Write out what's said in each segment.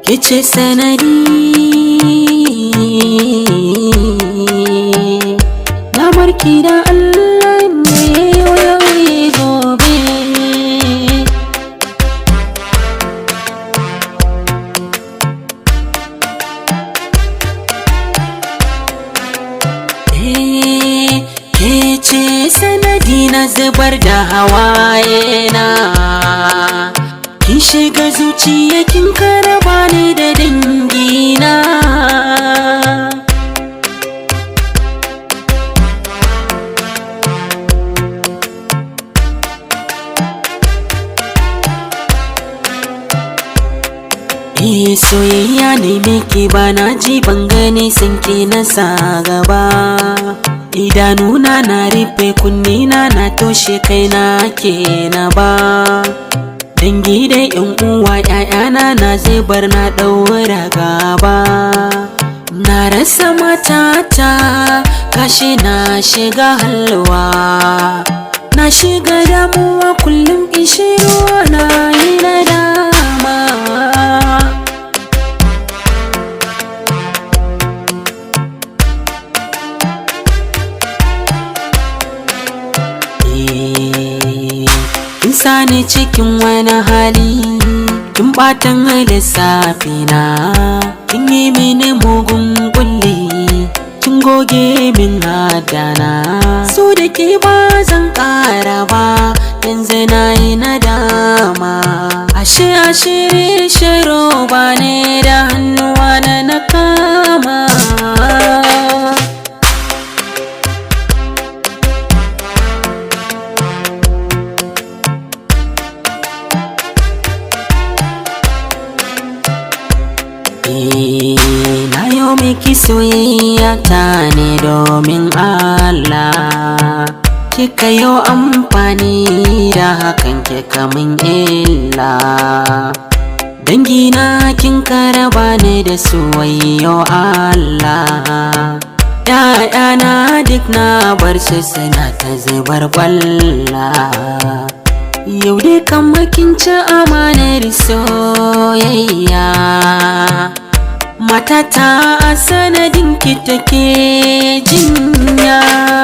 kice sanadi na marki da Allah ne yau gobe Eh, ke ce sanadi na zubar da hawaye na kin shiga zuciya kin karaba ni da dangina Eh soyayya ne miki ba na ji ban gani sun ke na sa gaba idanuna na rufe kunnina na toshe kaina ke na ba dangi da yan uwa ƴaƴana na zubar na ɗaura gaba na rasa matata kashi na shiga halwa na shiga damuwa kullum ishiro na yi nadama kin sani cikin wani hali kin batan lissafi na kin yi mini mugun kulli kin goge min hadana so da ke ba zan kara ba yanzu na yi nadama ashe ashirin shiro ba ne da hannuwa na na kama na yau miki soyayya ta ne domin Allah kika yau amfani da hakan kika min illa dangina kin karaba ne da soyayyo Allah ‘Ya'yana duk na bar su suna ta zubar kwalla Yau dai kan kin ci amanar soyayya Matata a sanadin ki take jinya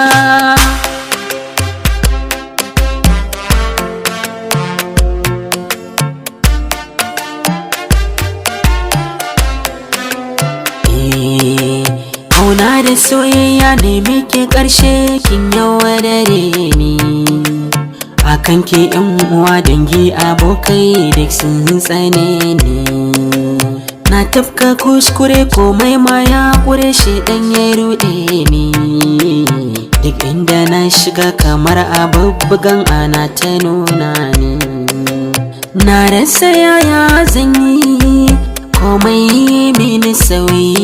Eh, Kauna da soyayya ne muke ƙarshe kin yaudare ni akan ke yan uwa dangi abokai duk sun tsane ni na tafka kuskure komai ma ya kure shi dan ya ruɗe ni duk inda na shiga kamar abubbugan ana ta nuna ni na rasa yaya zan yi komai mini sauyi